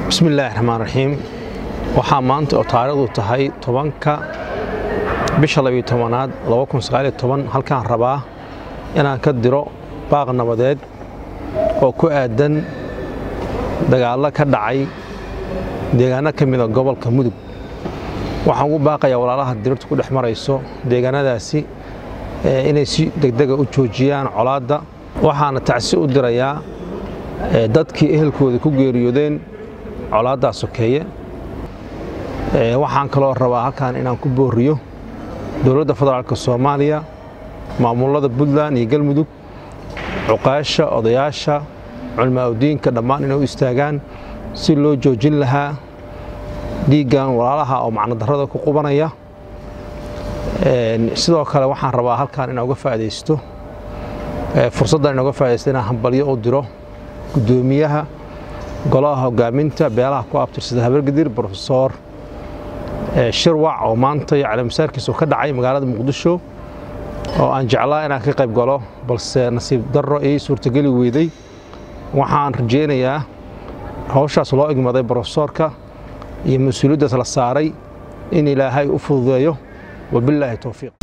bismi illaahi raxmaan raxiim waxaa maanta oo taariikhdu tahay tobanka bisha labiyo tobanaad halkaan rabaa inaan ka diro baaq nabadeed oo ku aadan dagaallo ka dhacay deegaano ka mida gobolka mudug waxaan ugu baaqayaa walaalaha dirirtu ku dhex marayso deegaanadaasi inay si degdega u joojiyaan colaadda waxaana tacsi u dirayaa dadkii ehelkooda ku geeriyoodeen colaaddaa sokeeye waxaan kaloo rabaa halkaan inaan ku booriyo dowladda federaalk soomaaliya maamulada puntland iyo galmudug cuqaasha odayaasha culmaaudiinka dhammaan inay u istaagaan si loo joojin lahaa dhiiggan walaalaha oo macnodarrada ku qubanaya sidoo kale waxaan rabaa halkaan inaan uga faa'idaysto fursaddan inaan uga faa'idaysto inaan hambalyo u diro guddoomiyaha golaha hogaaminta beelaha ku abtirsada habargadir brofesor shirwac oo maanta caleemasaarkiisu ka dhacay magaalada muqdisho oo aan jeclaa inaan ka qayb galo balse nasiib darro ii suurtageli weyday waxaan rajaynayaa hawshaas loo igmaday brofesoorka iyo mas-uuliyaddaas la saaray in ilaahay u fududeeyo wabilaahi towfiiq